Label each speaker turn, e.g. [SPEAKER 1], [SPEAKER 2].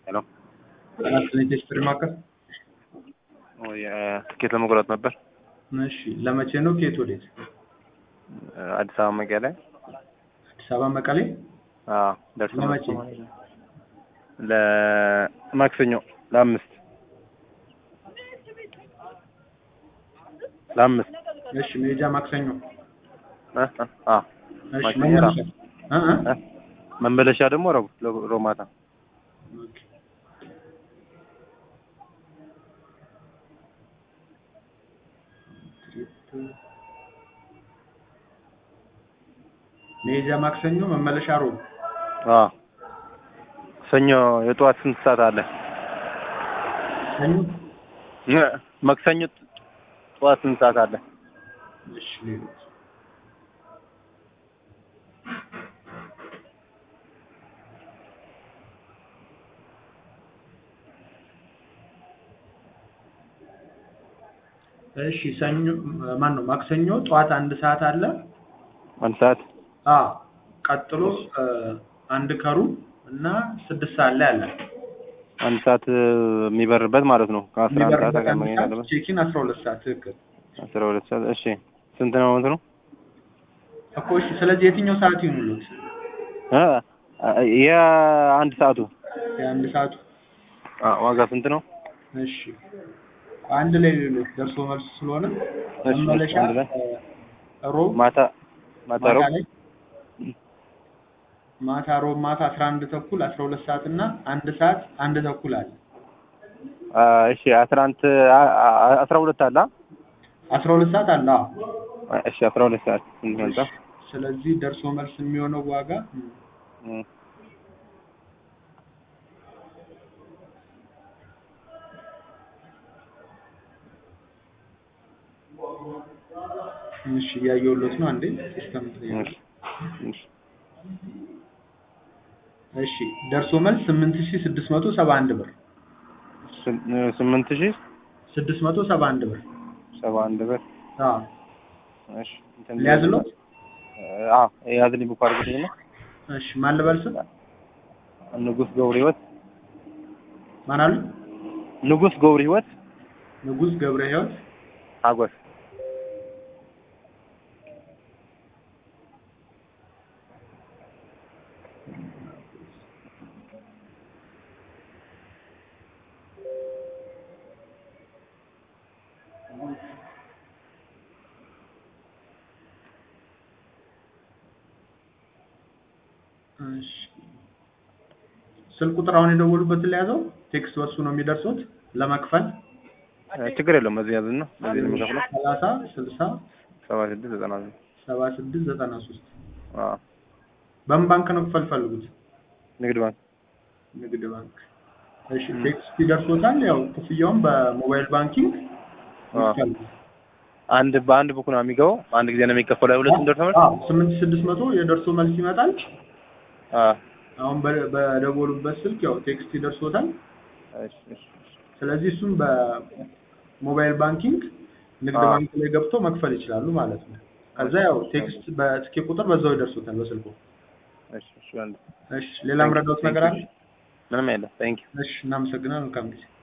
[SPEAKER 1] ሄሎ
[SPEAKER 2] አትሌቲክስ ፕሪማከር
[SPEAKER 1] ወይ ትኬት ለመቁረጥ ነበር።
[SPEAKER 2] እሺ ለመቼ ነው? ከየት ወዴት?
[SPEAKER 1] አዲስ አበባ መቀሌ።
[SPEAKER 2] አዲስ አበባ መቀሌ።
[SPEAKER 1] አዎ ደርሶ
[SPEAKER 2] ለመቼ?
[SPEAKER 1] ለማክሰኞ ለአምስት ለአምስት
[SPEAKER 2] እሺ መሄጃ ማክሰኞ።
[SPEAKER 1] እ እ አዎ
[SPEAKER 2] እሺ
[SPEAKER 1] ማክሰኞ
[SPEAKER 2] መመለሻ እ እ
[SPEAKER 1] እ መመለሻ ደግሞ ረቡዕ ረቡዕ ማታ
[SPEAKER 2] ኦኬ። መሄጃ ማክሰኞ፣ መመለሻ ሮብ።
[SPEAKER 1] አዎ ሰኞ የጠዋት ስንት ሰዓት አለ?
[SPEAKER 2] ሰኞ
[SPEAKER 1] እ ማክሰኞ ጠዋት ስንት ሰዓት አለ?
[SPEAKER 2] እሺ ሌሎች እሺ ሰኞ ማን ነው? ማክሰኞ ጠዋት አንድ ሰዓት አለ።
[SPEAKER 1] አንድ ሰዓት
[SPEAKER 2] አ ቀጥሎ እ አንድ ከሩብ እና ስድስት ሰዓት ላይ አለ።
[SPEAKER 1] አንድ ሰዓት የሚበርበት ማለት ነው። ከአስራ አንድ ሰዓት
[SPEAKER 2] የሚበርበት
[SPEAKER 1] ጋር
[SPEAKER 2] አንድ
[SPEAKER 1] መሄድ
[SPEAKER 2] ሰዓት
[SPEAKER 1] አለበት።
[SPEAKER 2] ቼኪን አስራ ሁለት ሰዓት ትክክል
[SPEAKER 1] አስራ ሁለት ሰዓት እሺ። ስንት ነው እንትኑ?
[SPEAKER 2] እኮ እሺ። ስለዚህ የትኛው ሰዓት ይሁንሉት?
[SPEAKER 1] እ የአንድ ሰዓቱ
[SPEAKER 2] የአንድ ሰዓቱ
[SPEAKER 1] አ ዋጋ ስንት ነው?
[SPEAKER 2] እሺ አንድ ላይ ሌሎች ደርሶ መልስ ስለሆነ
[SPEAKER 1] እሺ፣
[SPEAKER 2] መመለሻ
[SPEAKER 1] አንድ ላይ።
[SPEAKER 2] እ ሮብ
[SPEAKER 1] ማታ ማታ
[SPEAKER 2] ማታ
[SPEAKER 1] ሮብ
[SPEAKER 2] ላይ ማታ ሮብ ማታ አስራ አንድ ተኩል አስራ ሁለት ሰዓት እና አንድ ሰዓት አንድ ተኩል አለ።
[SPEAKER 1] አ እሺ አስራ አንድ አ- አ- አስራ ሁለት አለ አ?
[SPEAKER 2] አስራ ሁለት ሰዓት አለ። አዎ።
[SPEAKER 1] እሺ አስራ ሁለት ሰዓት ስንት መጣ?
[SPEAKER 2] ስለዚህ ደርሶ መልስ የሚሆነው ዋጋ
[SPEAKER 1] እም፣
[SPEAKER 2] እሺ እያየሁሎት ነው። አንዴ ሲስተም
[SPEAKER 1] እሺ እሺ
[SPEAKER 2] እሺ ደርሶ መልስ ስምንት ሺህ ስድስት መቶ ሰባ አንድ ብር
[SPEAKER 1] ስም- ስምንት ሺህ
[SPEAKER 2] ስድስት መቶ ሰባ አንድ ብር
[SPEAKER 1] ሰባ አንድ ብር
[SPEAKER 2] አዎ
[SPEAKER 1] እሺ እንትን
[SPEAKER 2] ሊያዝሎት
[SPEAKER 1] አዎ ያዝልኝ ቡክ አድርግልኝ ነው
[SPEAKER 2] እሺ ማን ልበል ስም
[SPEAKER 1] ንጉስ ገብረ ህይወት
[SPEAKER 2] ማን አሉ
[SPEAKER 1] ንጉስ ገብረ ህይወት
[SPEAKER 2] ንጉስ ገብረ ህይወት
[SPEAKER 1] ሀጎስ
[SPEAKER 2] እሺ ስልክ ቁጥር አሁን የደወሉበትን ለያዘው ቴክስት በሱ ነው የሚደርሱት ለመክፈል
[SPEAKER 1] እ ችግር የለውም በዚህ ያዝና በዚህ ነው የምከፍለው
[SPEAKER 2] ሰላሳ ስልሳ
[SPEAKER 1] ሰባ ስድስት ዘጠና ዘጠኝ
[SPEAKER 2] ሰባ ስድስት ዘጠና ሶስት
[SPEAKER 1] አዎ
[SPEAKER 2] በምን ባንክ ነው ክፈል ፈልጉት?
[SPEAKER 1] ንግድ ባንክ
[SPEAKER 2] ንግድ ባንክ። እሺ ቴክስት ይደርሶታል። ያው ክፍያውን በሞባይል ባንኪንግ
[SPEAKER 1] አዎ
[SPEAKER 2] ይቻላል።
[SPEAKER 1] አንድ በአንድ ቡክ ነው የሚገባው አንድ ጊዜ ነው የሚከፈለው ሁለቱም ደርሶ መልስ
[SPEAKER 2] አዎ ስምንት ሺህ ስድስት መቶ የደርሶ መልስ ይመጣል።
[SPEAKER 1] አዎ
[SPEAKER 2] አሁን በ- በደወሉበት ስልክ ያው ቴክስት ይደርሶታል።
[SPEAKER 1] እሺ እሺ እሺ
[SPEAKER 2] ስለዚህ እሱም በሞባይል ባንኪንግ ንግድ
[SPEAKER 1] አዎ።
[SPEAKER 2] ባንክ ላይ ገብቶ መክፈል ይችላሉ ማለት ነው። ከዛ ያው ቴክስት በትኬት ቁጥር በዛው ይደርሶታል በስልኩ።
[SPEAKER 1] እሺ እሺ አንድ
[SPEAKER 2] እሺ ሌላ ምረዳውት ነገር አለ?
[SPEAKER 1] ምንም የለም ታንኪዩ
[SPEAKER 2] እሺ እናመሰግናለን። መልካም ጊዜ